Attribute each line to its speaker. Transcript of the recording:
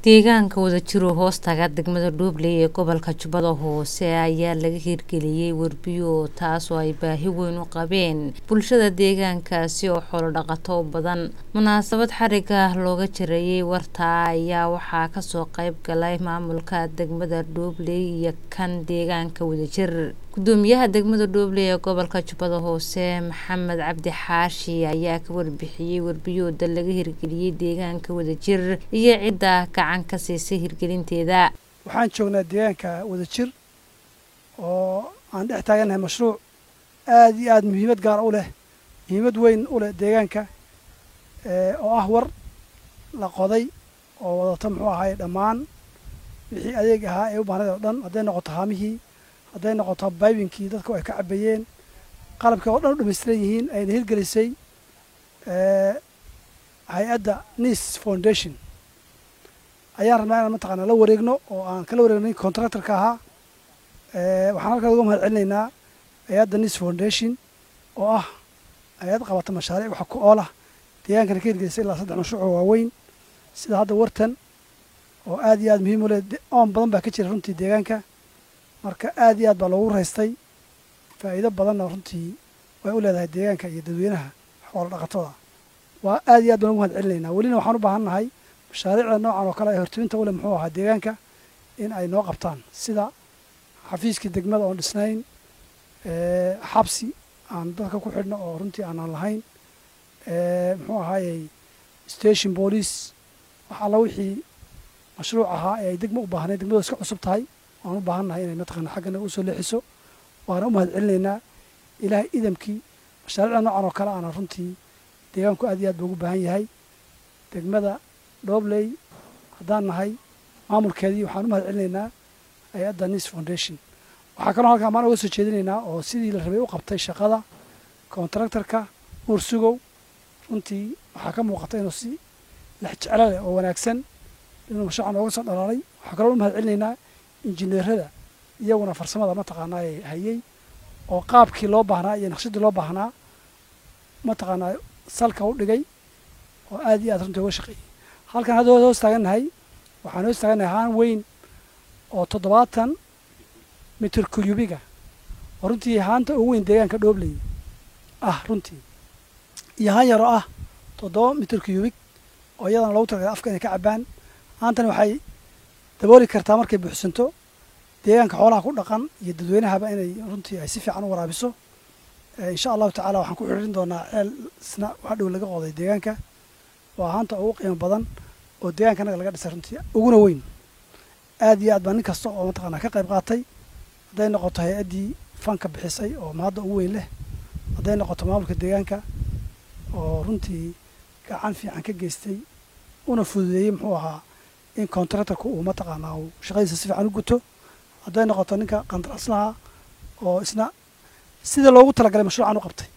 Speaker 1: deegaanka wadajiro hoostaga degmada dhuubley ee gobolka jubbada hoose ayaa laga hirgeliyey werbiyo taasoo ay baahi weyn u qabeen bulshada deegaankaasi oo xoolo dhaqato badan munaasabad xariga looga jareeyey wartaa ayaa waxaa kasoo qayb galay maamulka degmada dhuubley iyo kan deegaanka wadajir gudoomiyaha degmada dhuubley ee gobolka jubbada hoose maxamed cabdi xaashi ayaa ka warbixiyey werbiyooda laga hirgeliyey deegaanka wadajir iyo cidda gacan ka siisay hirgelinteeda
Speaker 2: waxaan joognaa deegaanka wadajir oo aan dhex taagannahay mashruuc aada iyo aada muhiimad gaar u leh muhiimad weyn u leh deegaanka oo ah war la qoday oo wadata muxuu ahaay dhammaan wixii adeeg ahaa ee u baahnayd oo dhan hadday noqoto haamihii hadday noqoto baybinkii dadku ay ka cabayeen qalabkii oo dhan u dhamaystiran yihiin ayna hirgelisay hay-adda nis foundation ayaan rabnaa inaan mataqaanaa la wareegno oo aan kala wareegnay contractorka ahaa waxaan halkaa uga mahad celinaynaa hay-adda nis foundation oo ah hay-ad qabata mashaariic wax ku oolah deegaankana ka hirgelisay ilaa saddex mashruuc oo waaweyn sida hadda wartan oo aad iyo aad muhiim u leh oon badan baa ka jira runtii deegaanka marka aad iyo aad baa loogu raystay faa'iido badanna runtii way u leedahay deegaanka iyo dadweynaha xoolo dhaqatada waa aad iyo aad baan ugu mahad celinaynaa welina waxaan u baahan nahay mashaariicda noocan oo kale ee hortiminta u leh muxuu ahaa deegaanka in ay noo qabtaan sida xafiiskii degmada oon dhisnayn xabsi aan dadka ku xidhno oo runtii aanaan lahayn muxuu ahaayey station police wax alla wixii mashruuc ahaa ee ay degma u baahnayd degmadu iska cusub tahay waan u baahan nahay inay mataqaana xaggana usoo leexiso waana u mahad celinaynaa ilaahay idamkii mashaariicda noocan oo kale aana runtii deegaanku aad iyo aad buu ugu baahan yahay degmada dhobley haddaan nahay maamulkeedii waxaan u mahad celinaynaa hay-adda nis foundation waxaa kaloo halkaa maan uga soo jeedinaynaa oo sidii la rabay u qabtay shaqada contractorka nuur sugow runtii waxaa ka muuqata inuu si lex jeclo leh oo wanaagsan inuu mashruucan ooga soo dhalaalay waxaa kaloo u mahad celinaynaa injineerada iyaguna farsamada mataqaanaa ee hayey oo qaabkii loo baahnaa iyo naqshadii loo baahnaa mataqaanaa salka u dhigay oo aad iyo aad runtii uga shaqeeyey halkan hadda hoos taagannahay waxaan hoos taagannahay haan weyn oo toddobaatan mitir kuyubiga oo runtii haanta ugu weyn deegaanka dhoobley ah runtii iyo haan yaroo ah toddoba mitir kuyubig oo iyadana loogu talagalay afka inay ka cabbaan haantani waxay dabooli kartaa markay buuxsanto deegaanka xoolaha ku dhaqan iyo dadweynahaba inay runtii ay si fiican u waraabiso insha allahu tacala waxaan ku xiriirin doonaa ceel isna wax dhow laga qoday deegaanka waa haanta ugu qiimo badan oo deegaanka anaga laga dhisay runtii uguna weyn aad iyo aad baa nin kasta oo mataqaanaa ka qayb qaatay hadday noqoto hay-addii fanka bixisay oo mahadda ugu weyn leh hadday noqoto maamulka deegaanka oo runtii gacan fiican ka geystay una fududeeyey muxuu ahaa in contractorka uu mataqaanaa uu shaqadiisa si fiican u guto hadday noqoto ninka qandaraaslaha oo isna sida loogu talagalay mashruucan u qabtay